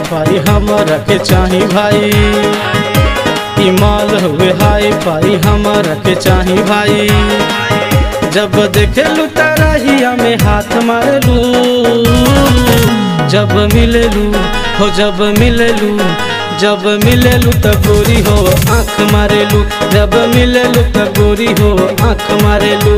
फाई हमरा के चाही भाई ई माल हुए हाई फाई हमरा के चाही भाई जब देखेलू तरहिया में हाथ मारलू जब मिलेलू हो जब मिलेलू जब मिलेलू त गोरी हो आँख मारेलू जब मिलेलू त गोरी हो आँख मारेलू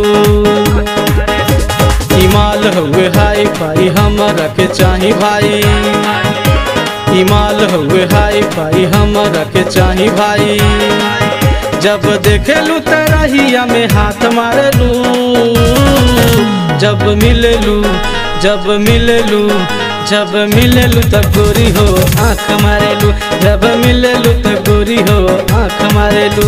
हिमाल हुए हाई फाई हमरा के चाही भाई हिमाल हुए हाई फाई हमरा के चाही भाई जब देखेलू तरहिया में हाथ मारेलू जब मिलेलू जब मिलेलू जब मिलेलू त गोरी हो आँख मारेलू जब मिलेलू त गोरी हो आँख मारेलू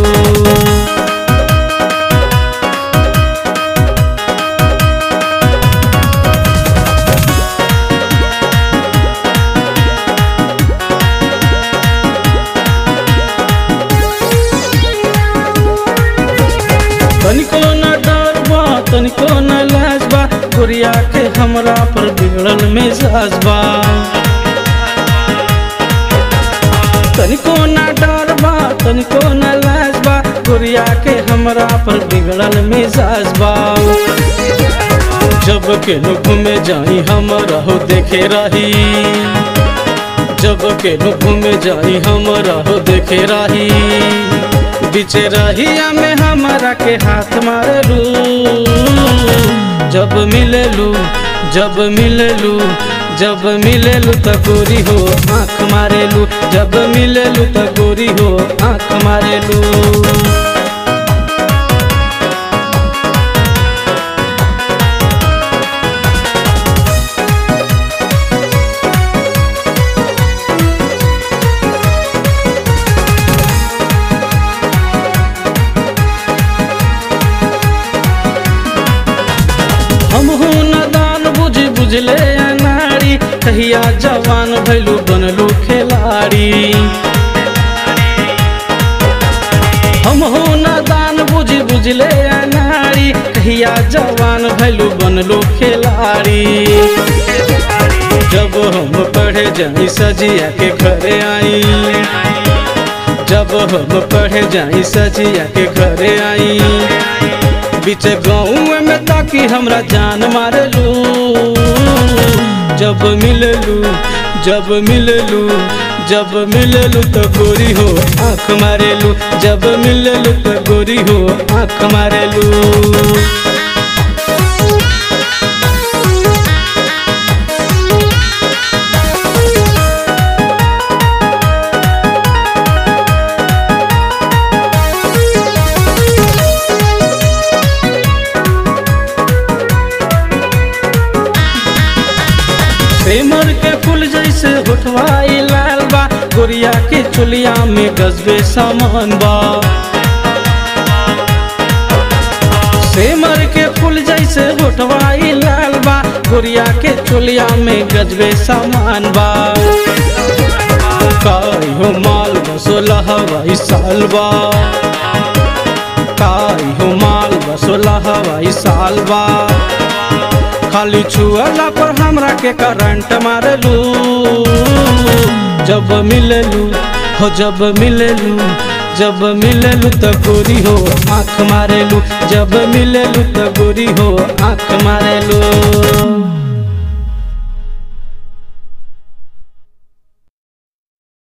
तनिको न डर बा तनिको न लाज बा गोरिया के हमरा पर बिगड़ल मिजाज बा तनिको न डर बा तनिको न लाज बा गोरिया के हमरा पर बिगड़ल मिजाज बा जब के नुख में जाई हम रहो देखे रही जब के नुख में जाई हम रहो देखे रही बीच रहिया में हमारा के हाथ मारलू जब मिलेलू जब मिलेलू जब मिलेलू त गोरी हो आँख मारेलू जब मिलेलू त गोरी हो आँख मारेलू हम हूँ नदान बुझ बुझले नारी कहिया जवान भैलू बनलू खिलाड़ी हम हूँ नदान बुझ बुझले नारी कहिया जवान भैलू बनलू खिलाड़ी जब हम पढ़े जाई सजिया के घरे आई जब हम पढ़े जाई सजिया के घरे आई बीच गाँव में ताकि हमरा जान मारलू जब मिललू जब मिललू जब मिललू तो गोरी हो आँख मारेलू जब मिललू तो गोरी हो आँख मारेलू प्रेमर के फूल जैसे होठवाई लाल बा गोरिया के चुलिया में गजबे सामान बा सेमर के फूल जैसे होठवाई लाल बा गोरिया के चुलिया में गजबे सामान बा काई हो माल बसोला हवाई साल बा काई हो माल बसोला हवाई साल बा खाली छुअला पर हमरा के करंट मारलू जब मिललू हो जब मिललू जब मिललू त गोरी हो आँख मारेलू जब मिललू त गोरी हो आँख मारेलू